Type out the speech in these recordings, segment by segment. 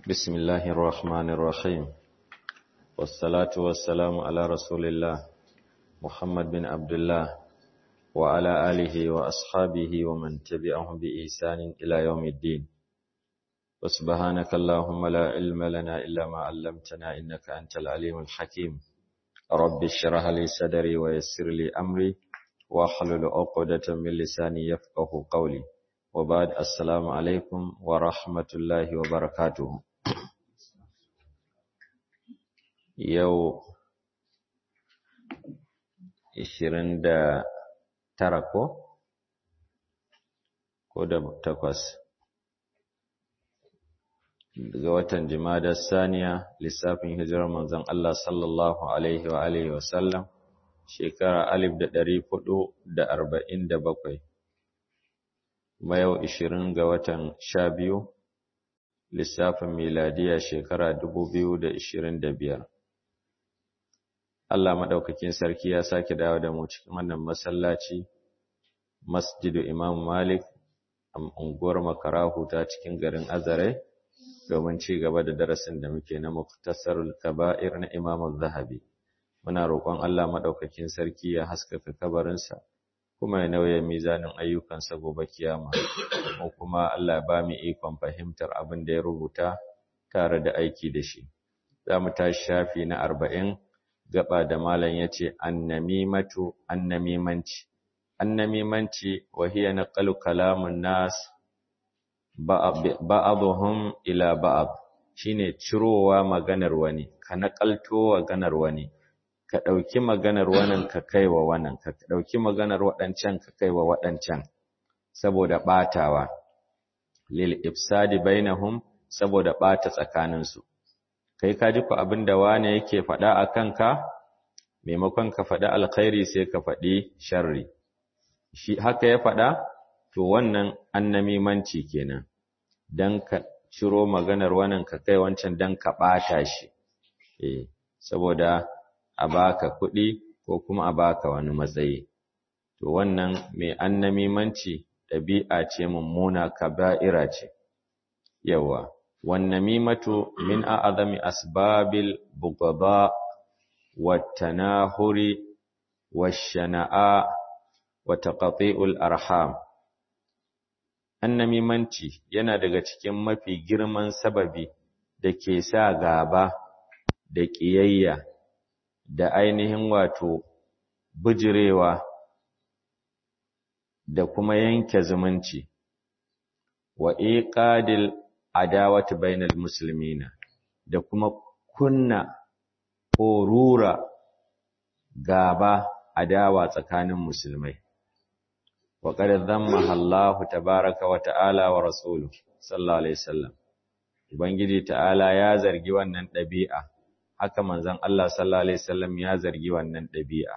بسم الله الرحمن الرحيم والصلاة والسلام على رسول الله محمد بن عبد الله وعلى آله وأصحابه ومن تبعهم بإحسان إلى يوم الدين وسبحانك اللهم لا علم لنا إلا ما علمتنا إنك أنت العليم الحكيم رب اشرح لي صدري ويسر لي أمري واحلل عقدة من لساني يفقه قولي وبعد السلام عليكم ورحمة الله وبركاته yau ishirin da tara ko? ko da takwas daga watan jimadar saniya lissafin hijirar manzon Allah sallallahu alaihi wa alihi wasallam shekara alif da ɗari hudu da arba'in da bakwai kuma yau ishirin ga watan sha biyu lissafin miladiya shekara dubu biyu da ishirin da biyar Allah maɗaukakin sarki ya sake dawo da mu cikin wannan masallaci masjidu Imam Malik a unguwar Makarahu ta cikin garin Azare domin ci gaba da darasin da muke na Muktasarul Kaba'ir na Imam Zahabi muna roƙon Allah maɗaukakin sarki ya haskaka kabarinsa kuma ya nauye mizanin ayyukansa gobe kiyama ko kuma Allah ya ba mu ikon fahimtar abin da ya rubuta tare da aiki da shi za mu tashi shafi na arba'in gaba da malam ya ce annamimatu annamimanci annamimanci wa hiya naqalu kalamun nas ba'dhum ila ba'd shine cirowa maganar wani ka nakalto maganar wani ka dauki maganar wannan ka kaiwa wannan ka dauki maganar wadancan ka kaiwa wadancan saboda batawa lil ifsadi bainahum saboda bata tsakaninsu kai ka ji ku abin da wane yake faɗa a kanka maimakon ka faɗi alkhairi sai ka faɗi sharri shi haka ya faɗa to wannan annamimanci kenan dan ka ciro maganar wannan ka kai wancan dan ka ɓata shi eh saboda a baka kuɗi ko kuma a baka wani matsayi to wannan mai annamimanci ɗabi'a ce mummuna kaba'ira ce yawa والنميمة من أعظم أسباب البغضاء والتناهر والشناء وتقطيع الأرحام annamimanci yana daga cikin mafi girman sababi da ke sa gaba da ƙiyayya da ainihin wato bijirewa da kuma yanke zumunci wa iqadil adawati bainal muslimina da kuma kunna ko rura gaba adawa tsakanin musulmai wa qad dhammaha Allah tabaaraka wa ta'ala wa rasuluhu sallallahu alaihi wasallam ubangiji ta'ala ya zargi wannan dabi'a haka manzon Allah sallallahu alaihi wasallam ya zargi wannan dabi'a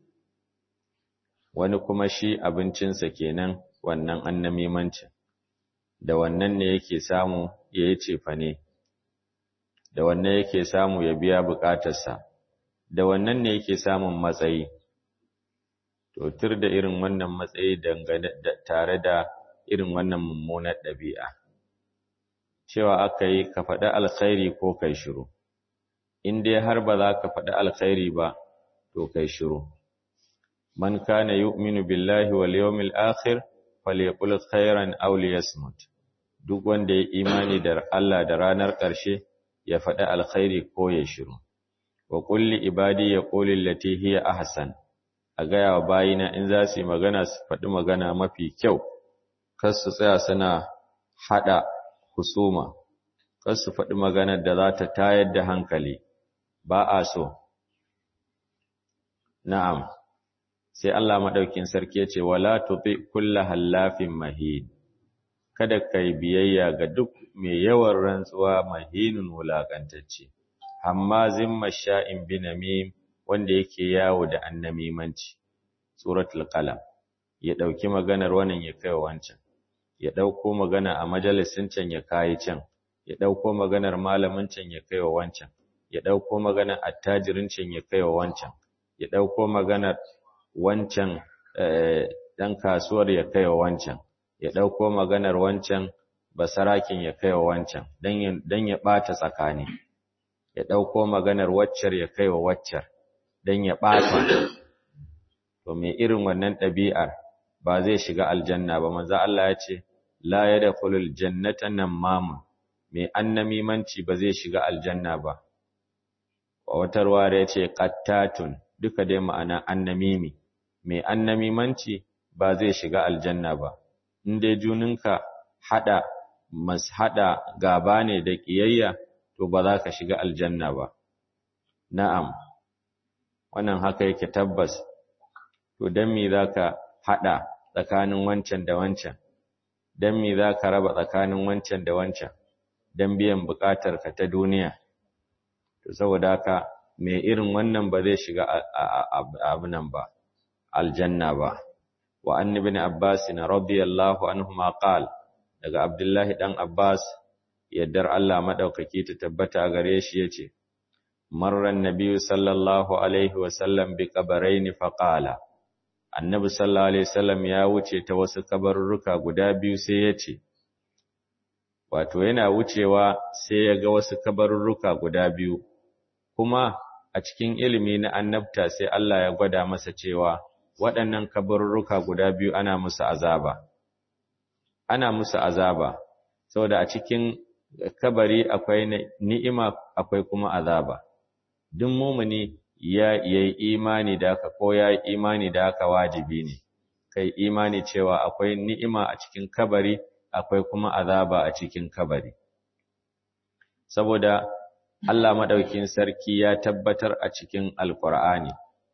wani kuma shi abincinsa kenan wannan annamimancin da wannan ne yake samu ya yi cefane, da wannan yake samu ya biya bukatarsa, da wannan ne yake samun matsayi. To, tur da irin wannan matsayi dangane da tare da irin wannan mummunar ɗabi'a. Cewa aka yi ka faɗi alkhairi ko kai shiru, in dai har ba za ka faɗi alkhairi ba, to kai shiru. Man kana yu'minu billahi wal yawmil akhir falyaqul khairan aw liyasmut duk wanda ya imani da Allah da ranar ƙarshe ya faɗi alkhairi ko ya shiru wa kulli ibadi yaqulu allati hiya ahsan a gaya wa bayina in za su yi magana su faɗi magana mafi kyau kar su tsaya suna haɗa husuma kar su faɗi maganar da za ta tayar da hankali ba a so na'am sai Allah madaukin sarki ya ce wala tuti kullu hallafin mahin kada kai biyayya ga duk mai yawan rantsuwa mahinun wulakantacce amma zimma sha'in binamim wanda yake yawo da annamimanci suratul qalam ya dauki maganar wannan ya kai wancan ya dauko magana a majalisin can ya kai can ya dauko maganar malamin can ya kai wancan ya dauko maganar attajirin can ya kai wancan ya dauko maganar wancan ɗan kasuwar ya kai wancan, ya ɗauko maganar wancan basarakin ya kai wa wancan don ya ɓata tsakani ya ɗauko maganar waccar ya kai wa waccar don ya ɓata to mai irin wannan ɗabi'ar ba zai shiga aljanna ba manzo Allah ya ce la yadkhulul jannata namama mai annamimanci ba zai shiga aljanna ba wa wata ruwaya ya ce qattatun duka dai ma'ana annamimi mai annamimanci ba zai shiga aljanna ba in dai juninka hada mas hada gaba ne da kiyayya to ba za ka shiga aljanna ba na'am wannan haka yake tabbas to dan me zaka hada tsakanin wancan da wancan dan me zaka raba tsakanin wancan da wancan dan biyan bukatar ka ta duniya to saboda haka me irin wannan ba zai shiga abunan ba aljanna ba wa annabi ibn abbas radiyallahu anhuma qala daga abdullahi dan abbas yaddar Allah madaukaki ta tabbata gare shi yace marran nabiyyu sallallahu alaihi wasallam bi qabrayn faqala annabi sallallahu alaihi wasallam ya wuce ta wasu kabarurruka guda biyu sai yace wato yana wucewa sai ya ga wasu kabarurruka guda biyu kuma a cikin ilimi na annabta sai Allah ya gwada masa cewa waɗannan kabarurruka guda biyu ana musu azaba ana musu azaba saboda a cikin kabari akwai ni'ima akwai kuma azaba duk mumuni ya yi imani da haka ko ya yi imani da haka wajibi ne kai imani cewa akwai ni'ima a cikin kabari akwai kuma azaba a cikin kabari saboda Allah madaukin sarki ya tabbatar a cikin alkur'ani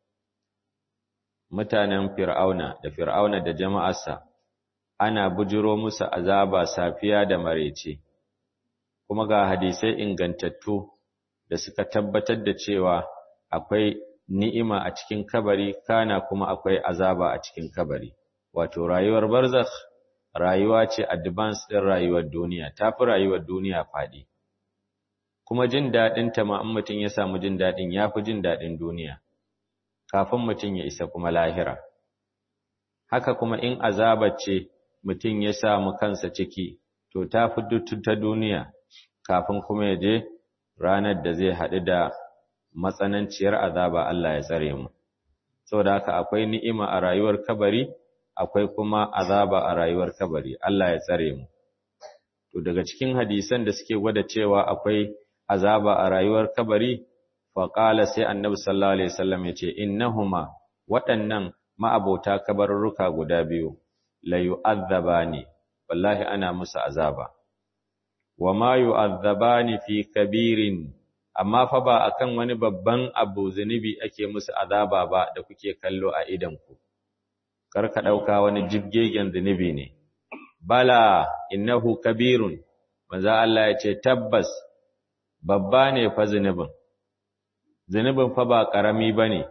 mutanen fir'auna da fir'auna da jama'arsa ana bujiro musu azaba safiya da marece kuma ga hadisai ingantattu da suka tabbatar da cewa akwai ni'ima a cikin kabari kana kuma akwai azaba a cikin kabari wato rayuwar barzakh rayuwa ce advance din rayuwar duniya tafi rayuwar duniya fadi kuma jin dadin ta ma in mutun ya samu jin dadin yafi jin dadin duniya kafin mutun ya isa kuma lahira haka kuma in azaba ce mutun ya samu kansa ciki to tafi duttu ta duniya kafin kuma ya je ranar da zai haɗu da matsananciyar azaba Allah ya tsare mu saboda haka akwai ni'ima a rayuwar kabari akwai kuma azaba a rayuwar kabari Allah ya tsare mu to daga cikin hadisan da suke gwada cewa akwai azaba a rayuwar kabari fa qala sai annabi sallallahu alaihi wasallam yace innahuma waɗannan ma'abota kabarurruka guda biyu la yu'azzabani wallahi ana musu azaba wa ma yu'azzabani fi kabirin amma fa ba akan wani babban abu zunubi ake musu azaba ba da kuke kallo a idanku kar ka dauka wani jibgegen zunubi ne bala innahu kabirun manzo Allah ya ce tabbas babba ne fa zunubin zunubin fa ba karami bane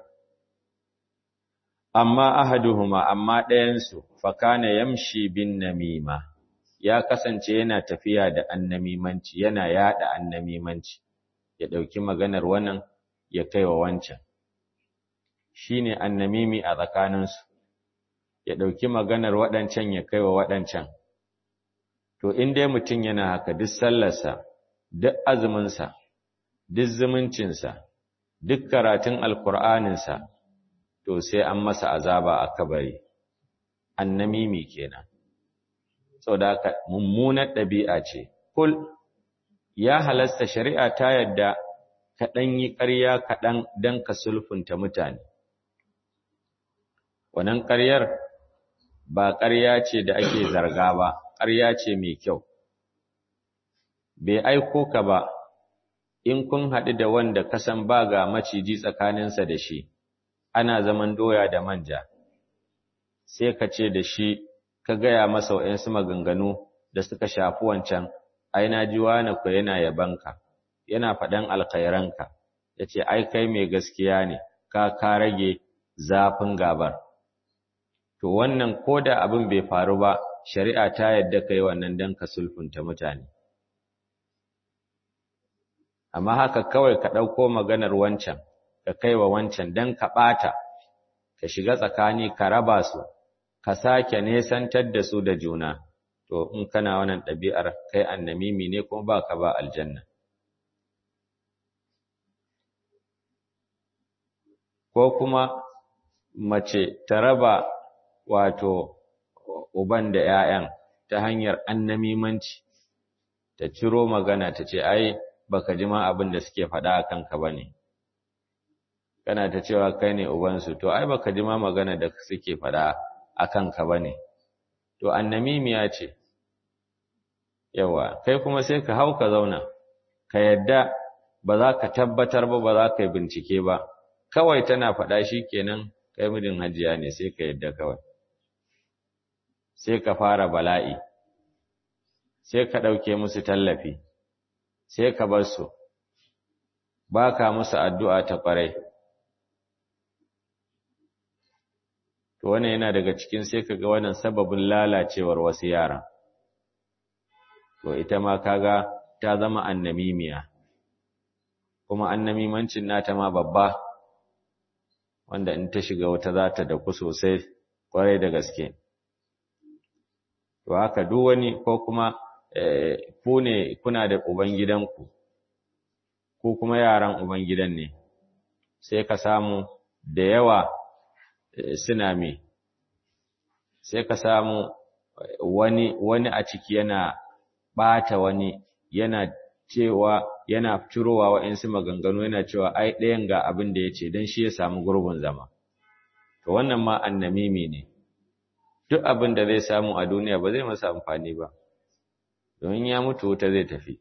amma ahaduhuma amma ɗayan su fa kana yamshi bin namima ya kasance yana tafiya da annamimanci yana yada annamimanci ya ɗauki maganar wannan ya kai wa wancan shi ne annamimi a tsakaninsu ya ɗauki maganar waɗancan ya kai wa waɗancan to in dai mutum yana haka duk sallarsa duk azuminsa duk zumuncinsa duk karatun alkur'aninsa to sai an masa azaba a kabari annamimi kenan saboda haka mummunar ɗabi'a ce kul ya halasta shari'a ta yadda ka ɗan yi ƙarya kaɗan don ka sulfunta mutane. Wannan ƙaryar ba ƙarya ce da ake zarga ba, ƙarya ce mai kyau. Bai aiko ka ba, in kun haɗu da wanda kasan ba ga maciji tsakaninsa da shi, ana zaman doya da manja, sai ka ce da shi ka gaya masa wa'yansu maganganu da suka shafi wancan. ai na ji wani ku yana yabanka yana faɗan alkhairanka yace ai kai mai gaskiya ne ka ka rage zafin gabar to wannan koda abin bai faru ba shari'a ta yadda kai wannan dan ka sulfunta mutane amma haka kawai ka ɗauko maganar wancan ka kaiwa wancan dan ka ɓata ka shiga tsakani ka raba su ka sake nesantar da su da juna to in kana wannan ɗabi'ar kai annamimi ne kuma ba ka ba aljanna ko kuma mace ta raba wato uban da ‘ya'yan ta hanyar annamimanci ta ciro magana ta ce ai baka ji ma abin da suke faɗa a kanka ba ne kana ta cewa kai ne ubansu to ai baka ji ma magana da suke faɗa a kanka ba ne to annamimiya ce yawa kai kuma sai ka hau ka zauna ka yadda ba za ka tabbatar ba ba za ka yi bincike ba kawai tana faɗa shi kenan kai mijin hajiya ne sai ka yadda kawai sai ka fara bala'i sai ka ɗauke musu tallafi sai ka bar su ba ka musu addu'a ta ƙwarai to wannan yana daga cikin sai ka ga wannan sababin lalacewar wasu yara to ita ma kaga ta zama annamimiya kuma annamimancin nata ma babba wanda in ta shiga wata za ta daku sosai kwarai da gaske to haka duk wani ko kuma ku ne kuna da ubangidanku ko kuma yaran ubangidan ne sai ka samu da yawa suna me sai ka samu wani wani a ciki yana bata wani yana cewa yana cirowa wa'insu maganganu yana cewa ai ɗayan ga abin da ya ce don shi ya samu gurbin zama to wannan ma annamimi ne duk abin da zai samu a duniya ba zai masa amfani ba domin ya mutu wuta zai tafi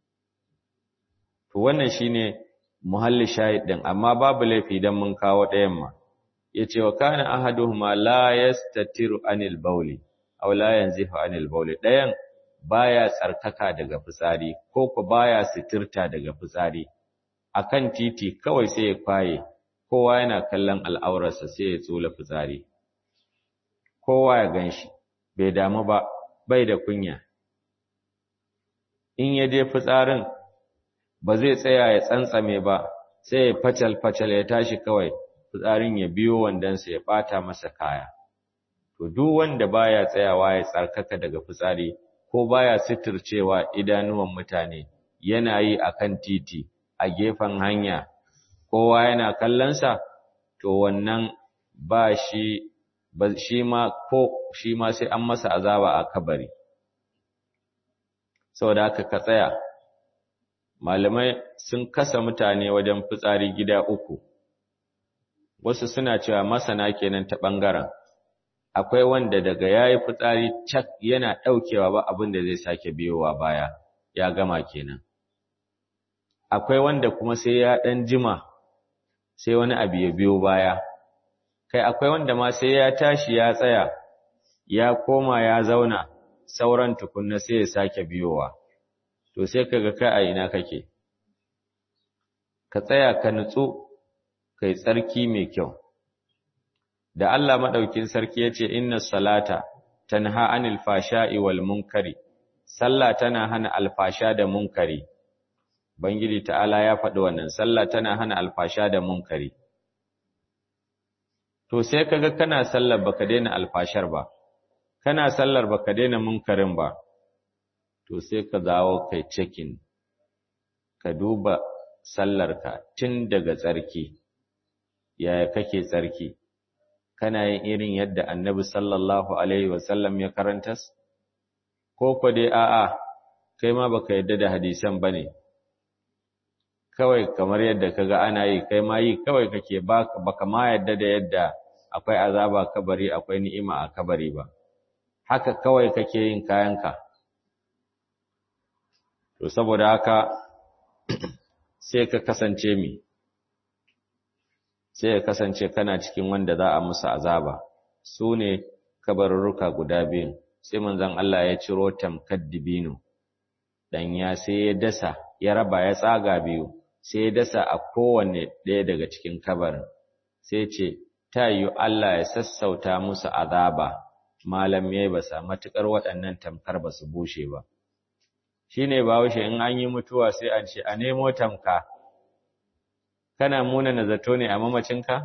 to wannan shine muhalli shahid din amma babu laifi dan mun kawo ɗayan ma yace wa kana ahaduhuma la yastatiru anil bawli aw la yanzifu anil bawli ɗayan baya tsarkaka daga fitsari ko ko baya sitirta daga fitsari akan titi kawai sai ya kwaye kowa yana kallon al'aurarsa sai ya tsula fitsari kowa ya ganshi bai damu ba bai da kunya in ya je fitsarin ba zai tsaya ya tsantsame ba sai ya facal facal ya tashi kawai fitsarin ya biyo wandansa ya bata masa kaya to duk wanda baya tsayawa ya tsarkaka daga fitsari ko baya sitircewa idanuwan mutane yana yi akan titi a gefen hanya kowa yana kallonsa to wannan ba shi ba shi ma ko shi ma sai an masa azaba a kabari saboda haka ka tsaya malamai sun kasa mutane wajen fitsari gida uku wasu suna cewa masana kenan ta ɓangaren akwai wanda daga yayi fitsari cak yana ɗaukewa ba abin da zai sake biyowa baya ya gama kenan akwai wanda kuma sai ya ɗan jima sai wani abu ya biyo baya kai akwai wanda ma sai ya tashi ya tsaya ya koma ya zauna sauran tukunna sai ya sake biyowa to sai kaga kai a ina kake ka tsaya ka nutsu kai tsarki mai kyau da Allah madaukin sarki yace inna salata tanha anil fashai wal munkari sallah tana hana alfasha da munkari bangiji ta'ala ya faɗi wannan sallah tana hana alfasha da munkari to sai kaga kana sallar baka daina alfashar ba kana sallar baka daina munkarin ba to sai ka dawo kai checking ka duba sallarka tun daga tsarki yaya kake tsarki kana yin irin yadda annabi sallallahu alaihi wasallam ya karantas ko ko dai a'a kai ma baka yadda da hadisan bane kawai kamar yadda kaga ana yi kai ma yi kawai kake baka ma yadda da yadda akwai azaba kabari akwai ni'ima a kabari ba haka kawai kake yin kayanka to saboda haka sai ka kasance mi sai ya kasance kana cikin wanda za a musu azaba su ne kabarurruka guda biyun sai manzon Allah ya ciro tamkar dibino ɗanya sai ya dasa ya raba ya tsaga biyu sai ya dasa a kowanne ɗaya daga cikin kabarin sai ce ta yi Allah ya sassauta musu azaba malam ya yi basa matuƙar waɗannan tamkar ba su bushe ba shi ne bahaushe in an yi mutuwa sai an ce a nemo tamka kana muna na zato ne a mamacinka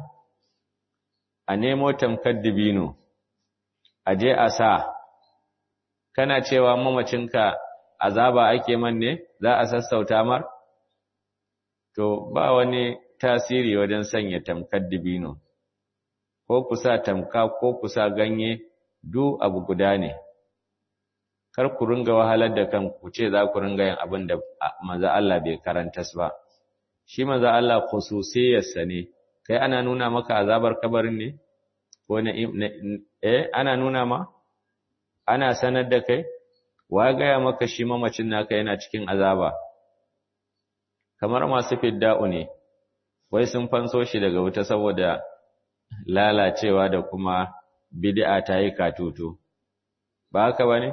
a nemo tamkar dibino a je a sa kana cewa mamacinka azaba ake man ne za a sassauta mar to ba wani tasiri wajen sanya tamkar dibino ko kusa tamka ko kusa ganye du abu guda ne kar ku ringa wahalar da kanku ce za ku ringa yin abin da manzo Allah bai karantas ba shi manzo Allah khususiyarsa ne kai ana nuna maka azabar kabarin ne ko na eh ana nuna ma ana sanar da kai wa gaya maka shi mamacin naka yana cikin azaba kamar masu fidda'u ne wai sun fanso shi daga wuta saboda lalacewa da kuma bid'a ta yi katutu ba haka bane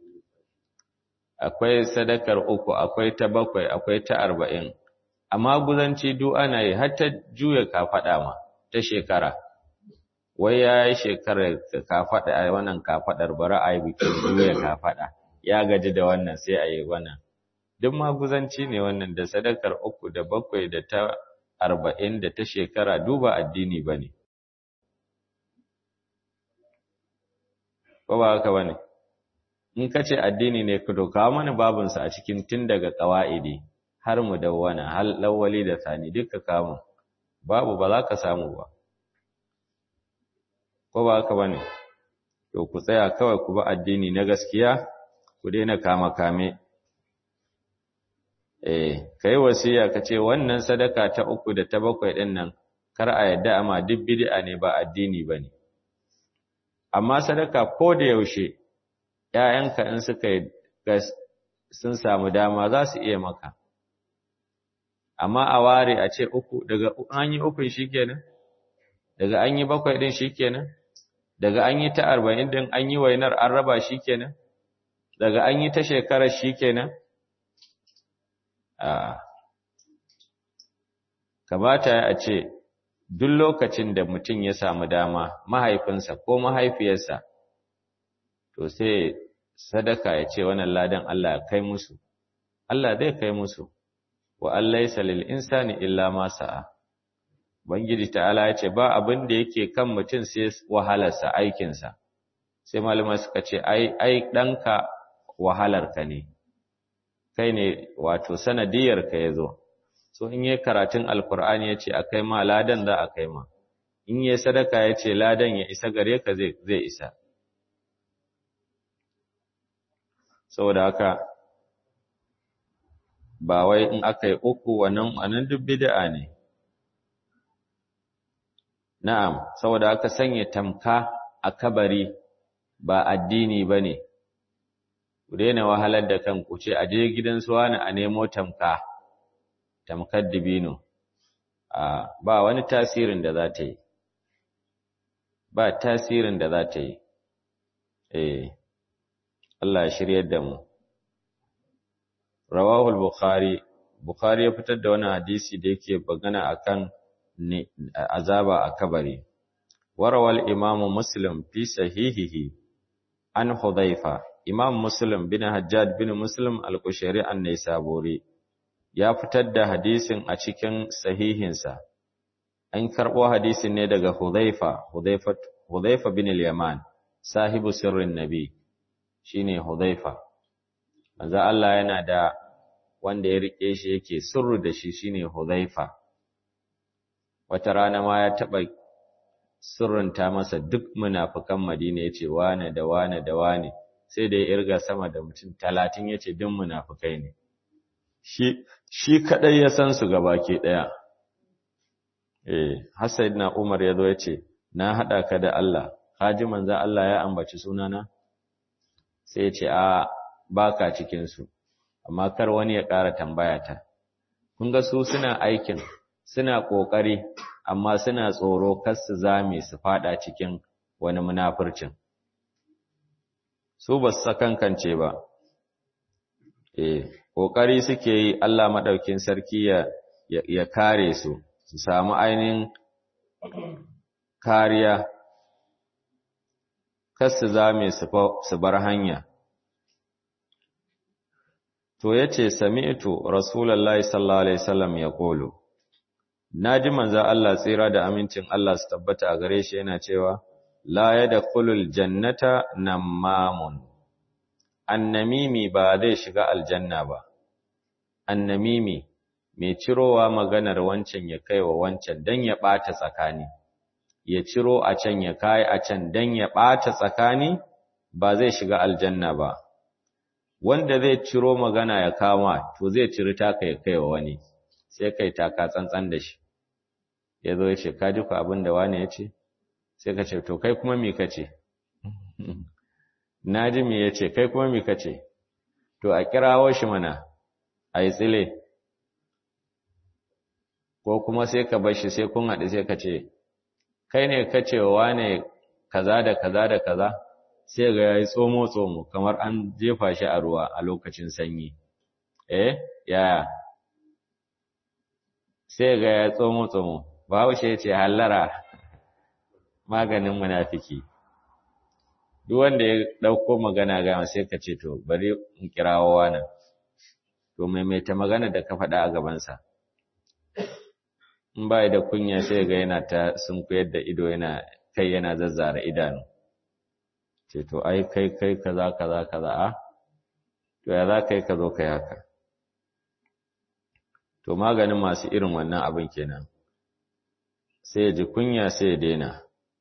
akwai sadakar uku akwai ta bakwai akwai ta arba'in amma guzanci duk ana yi har ta juya kafaɗa ma ta shekara wai ya yi shekarar kafaɗa a wannan kafaɗar bari a yi bikin juya kafaɗa ya gaji da wannan sai a yi wannan duk maguzanci ne wannan da sadakar uku da bakwai da ta arba'in da ta shekara duba addini ba ne ko ba haka ba ne in ka ce addini ne ka kawo mana babinsa a cikin tun daga ƙawa'idi har mu dawwana har lawali da sani duka kamun babu ba za ka samu ba ko ba haka bane to ku tsaya kawai ku ba addini na gaskiya ku daina kama kame eh kai wasiya ka ce wannan sadaka ta uku da ta bakwai din nan kar a yadda amma duk bid'a ne ba addini bane amma sadaka ko da yaushe ƴaƴanka in suka sun samu dama za su iya maka amma a ware a ce uku daga an yi ukun shikenan daga an yi bakwai din shikenan daga an yi ta arba'in din an yi wainar an raba shikenan daga an yi ta shekarar shikenan a kamata a ce duk lokacin da mutum ya samu dama mahaifinsa ko mahaifiyarsa to sai sadaka ya ce wannan ladan Allah ya kai musu Allah zai kai musu wa allaysa lil insani illa ma sa'a bangiji ta'ala ya ce ba abin da yake kan mutum sai wahalarsa aikinsa sai malama suka ce ai ai danka wahalarka ne kai ne wato sanadiyar ka yazo so in yi karatun alkur'ani ya ce a kai ma ladan za a kai ma in yi sadaka ya ce ladan ya isa gare ka zai isa saboda haka ba wai in aka yi uku wannan wannan duk bid'a ne na'am saboda aka sanya tamka a kabari ba addini bane ku daina wahalar da kanku ce a je gidan su wani a nemo tamka tamkar dibino a ba wani tasirin da za ta yi ba tasirin da za ta yi eh Allah ya shiryar da mu rawahul bukhari bukhari ya fitar da wani hadisi da yake bagana akan azaba a kabari warawal imamu muslim fi sahihihi an hudhaifa imam muslim bin hajjaj bin muslim al-kushairi an-naisaburi ya fitar da hadisin a cikin sahihinsa an karbo hadisin ne daga hudhaifa hudhaifa hudhaifa bin al-yaman sahibu sirrin nabi shine hudhaifa manzo Allah yana da wanda ya rike shi yake sirru da shi shine hudhaifa wata rana ma ya taba sirrinta masa duk munafikan Madina yace wane da wane da wane sai da ya irga sama da mutum 30 yace duk munafikai ne shi shi kadai ya san su gabaki daya eh Hasaidna Umar yazo yace na hada ka da Allah haji manzo Allah ya ambaci sunana sai ya ce a baka cikin su amma kar wani ya ƙara tambaya ta kun ga su suna aikin suna ƙoƙari amma suna tsoro kar su zame su fada cikin wani munafurcin su ba su sakankance ba eh ƙoƙari suke yi Allah madaukin sarki ya ya kare su su samu ainihin kariya kar su zame su bar hanya to yace sami'tu rasulullahi sallallahu alaihi wasallam yaqulu naji manzo Allah tsira da amincin Allah su tabbata a gare shi yana cewa la yadkhulul jannata namamun annamimi ba zai shiga aljanna ba annamimi mai cirowa maganar wancan ya kai wa wancan dan ya ɓata tsakani ya ciro a can ya kai a can dan ya ɓata tsakani ba zai shiga aljanna ba wanda zai ciro magana ya kama to zai ciri taka ya kai wa wani sai kai taka tsantsan da shi ya zo ya ce ka ji ku abin da wani ya ce sai ka ce to kai kuma me ka ce na ji me ya ce kai kuma me ka ce to a kirawo shi mana a yi tsile ko kuma sai ka bar shi sai kun haɗu sai ka ce kai ne ka ce wa wane kaza da kaza da kaza sai ga yayi tsomo tsomo kamar an jefa shi a ruwa a lokacin sanyi eh yaya sai ga ya tsomo tsomo bahaushe ya ce hallara maganin munafiki duk wanda ya dauko magana ga sai ka ce to bari in kirawo wannan to maimaita magana da ka faɗa a gabansa in ba da kunya sai ga yana ta sunkuyar da ido yana kai yana zazzara idanu ce to ai kai kai kaza kaza kaza a to ya za kai ka zo kai haka to maganin masu irin wannan abin kenan sai ya ji kunya sai ya daina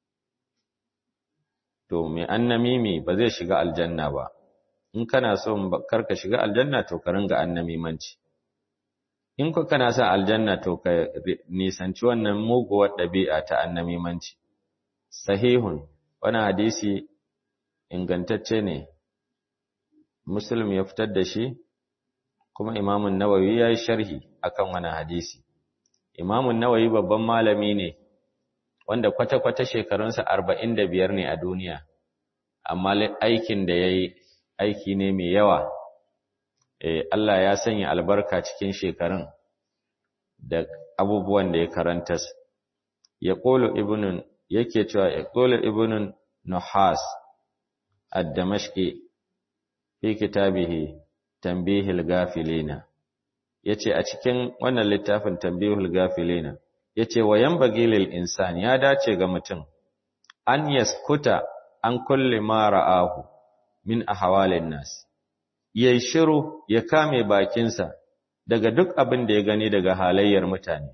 to mai annamimi ba zai shiga aljanna ba in kana so karka shiga aljanna to ka ringa annamimanci in ku kana son aljanna to ka nisanci wannan muguwar ɗabi'a ta annamimanci sahihun wani hadisi ingantacce ne muslim ya fitar da shi kuma imamun nawawi ya yi sharhi akan wani hadisi imamun nawawi babban malami ne wanda kwata-kwata shekarunsa arba'in da biyar ne a duniya amma aikin da ya yi aiki ne mai yawa Allah ya sanya albarka cikin shekarun da abubuwan da ya karantas ya ƙolo ibinin yake cewa ya ƙolo ibinin nuhas ad-damashqi fi kitabihi tanbihil gafilina yace a cikin wannan littafin tanbihul gafilina yace wa yanbaghi lil insan ya dace ga mutum an yaskuta an kulli ma ra'ahu min ahwalin nas yayi shiru ya kame bakinsa daga duk abin da ya gani daga halayyar mutane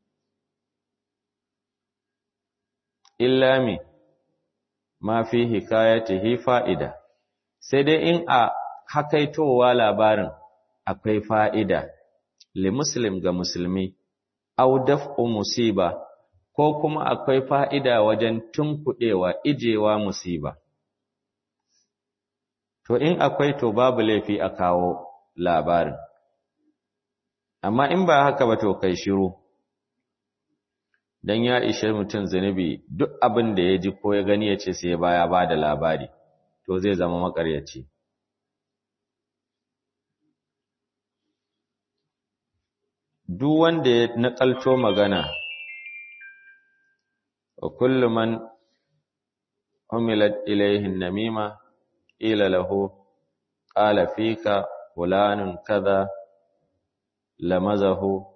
illa mi ma fi hikayatihi fa'ida sai dai in a hakaitowa labarin akwai fa'ida li muslim ga musulmi au daf'u musiba ko kuma akwai fa'ida wajen tunkuɗewa ijewa musiba to in akwai to babu laifi a kawo labarin amma in ba haka ba to kai shiru dan ya ishe mutum zunubi duk abin da ya ji ko ya gani ya ce sai baya ba da labari to zai zama makaryaci duk wanda ya nakalto magana wa kullu man humilat ilayhi namima ila lahu qala fika fulanun kaza lamazahu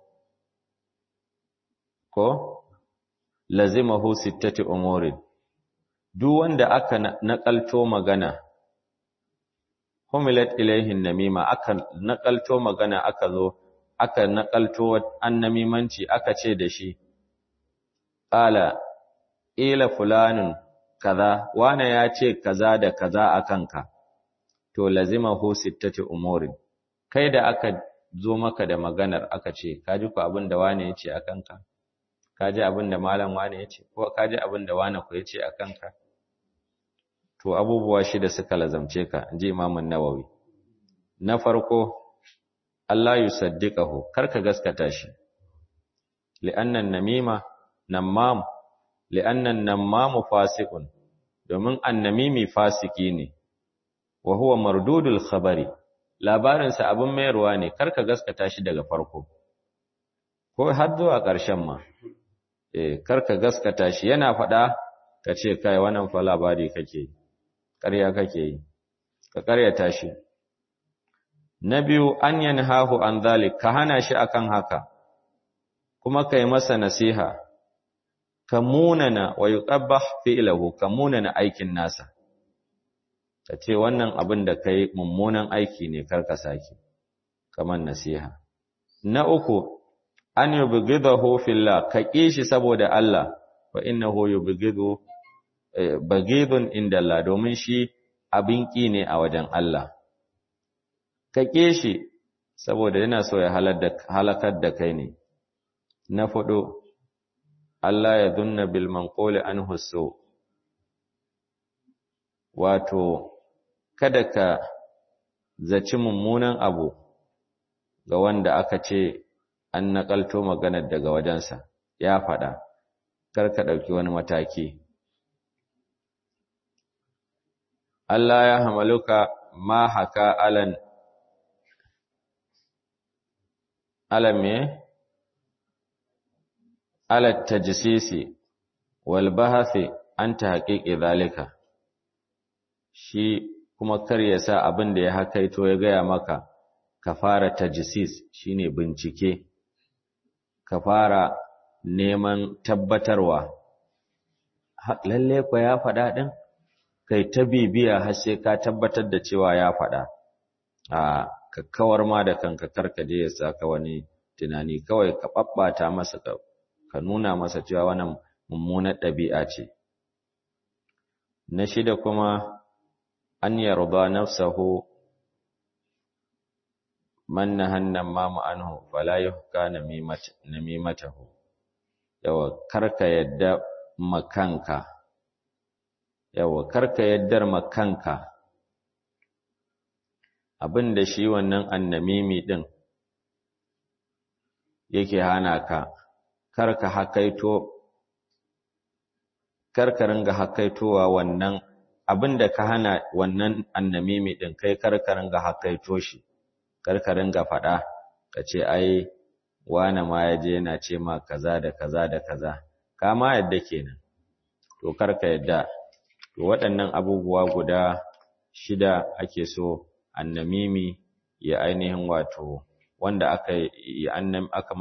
ko lazimahu sittati umurin duk wanda aka nakalto magana humilat ilaihin namima aka nakalto magana aka zo aka nakalto annamimanci aka ce da shi qala ila fulanun kaza wana ya ce kaza da kaza akanka to lazimahu sittati umurin kai da aka zo maka da maganar aka ce kaji ku abin da wane ya ce akanka kaji abin da malam wane ya ce ko kaji abin da wane ku ya ce akanka to abubuwa shida suka lazamce ka inji imamun nawawi na farko Allah yusaddiqahu karka gaskata shi li'annan namima namam li'annan namamu fasiqun domin annamimi fasiki ne wa huwa mardudul khabari labarin sa abin mayarwa ne karka gaskata shi daga farko ko har zuwa ƙarshen ma eh karka gaskata shi yana faɗa ka ce kai wannan fa labari kake yi ƙarya kake yi ka ƙaryata shi na biyu an yanhahu an zalik ka hana shi akan haka kuma kai masa nasiha ka munana wa yuqabbah fi'lahu ka munana aikin nasa ka ce wannan abin da kai mummunan aiki ne karka sake kamar nasiha na uku an yubghidahu fillah ka kishi saboda Allah fa innahu yubghidu baghidun inda Allah domin shi abin ki ne a wajen Allah ka kishi saboda yana so ya halakar da kai ne na fudu Allah ya dunna bil manquli anhu su wato kada ka zaci mummunan abu ga wanda aka ce an nakalto maganar daga wajensa ya faɗa kar ka ɗauki wani mataki Allah ya hamaluka ma haka alan alam me ala tajsisi wal bahathi an tahqiqi zalika shi kuma kar ya sa abin da ya hakaito ya gaya maka ka fara tajsis shine bincike ka fara neman tabbatarwa lalle ko ya faɗa din kai ta bibiya har sai ka tabbatar da cewa ya faɗa a ka kawar ma da kanka karkaje ya saka wani tunani kawai ka babbata masa ka nuna masa cewa wannan mummunar ɗabi'a ce na shida kuma an yarda nafsahu man nahanna ma anhu fala yuhka namimatahu yawa karka yadda makanka yawa karka yaddar makanka abinda shi wannan annamimi din yake hana ka karka hakaito karka ringa hakaitowa wannan abinda ka hana wannan annamimi din kai karka ringa hakaito shi karka ringa faɗa ka ce ai wane ma ya je yana ce ma kaza da kaza da kaza kama yadda kenan to karka yadda to waɗannan abubuwa guda shida ake so annamimi ya ainihin wato wanda aka yi annam aka